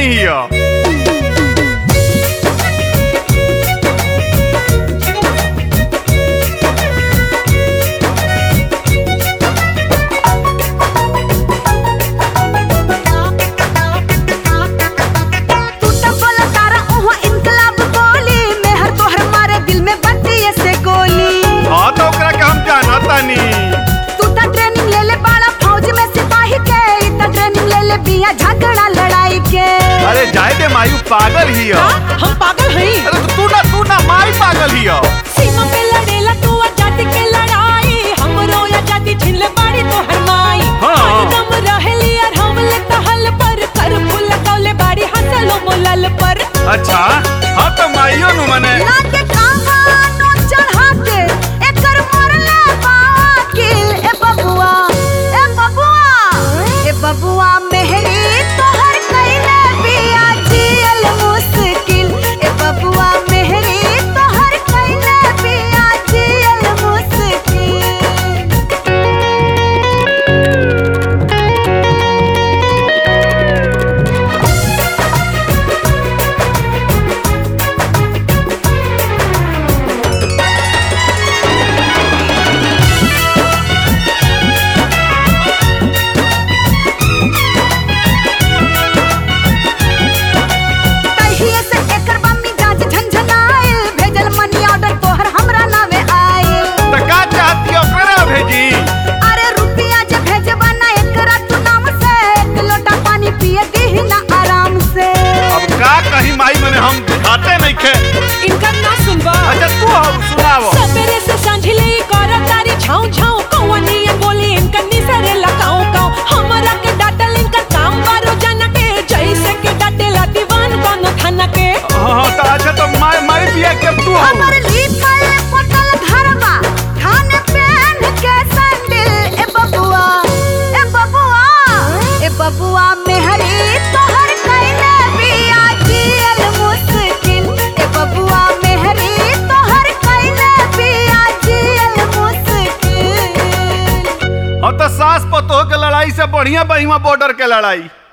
नहीं हिया तू तो बोला तारा ओहो इनकलाब बोली मेहर तोहर मारे दिल में बत्ती से गोली हाँ तो ओकरा के हम जाना तानी तू तो ट्रेनिंग ले ले बाड़ा फौज में सिपाही के ई तो ट्रेनिंग ले ले बिया झगड़ा लड़ाई के अरे जाए दे मायू पागल हिया हम पागल हई अरे तो तू ना तू ना माई पागल हिया सीमा पे लड़ेला तू आजादी के लड़ाई हमरो आजादी छीन ले बाड़ी तो हरमाई हाँ। हरदम रहेली और हम ले कहल पर कर फूल कौले बाड़ी हंसलो मोलल पर अच्छा हाँ तो माइयो नु मने ना के कानो चढ़ा के एकर मरले बाकिल ए बबुआ ए बबुआ ए बबुआ मेहरी तोहर कइले बिया जियल मुश्किल ए बबुआ मेहरी तोहर कइले बिया जियल मुश्किल तहिए से एकर बम्मी गाज झंझनाइल भेजल मनी ऑर्डर तोहर हमरा नावे आइल तो का चाहती ओकरा भेजी अरे रुपिया जे भेजबा ना एकरा तू नाम से एक लोटा पानी पिए दीही ना आराम से अब का कहीं माई मने हम खाते नहीं खे इनका ना सुनबा अच्छा तू हम सुनावो सबेरे से सांझले कर तारी छाऊ छाऊ कौवनिया बोली इनका निसरे लगाऊ काऊ हमरा के डाटल इनका काम बारो जाना के जैसे के डाटेला दीवान कोनो थाना के हाँ हाँ तो अच्छा तो माई माई बिया के तू हम हमर लिखल पटल घरवा थाने पहन के सैंडल ए बबुआ ए बबुआ ए बबुआ मेहरी तोहर कइले बिया जियल मुश्किल ए बबुआ मेहरी तोहर कइले बिया जियल मुश्किल हाँ तो सास पतोह के लड़ाई से बढ़िया बहिमा बॉर्डर के लड़ाई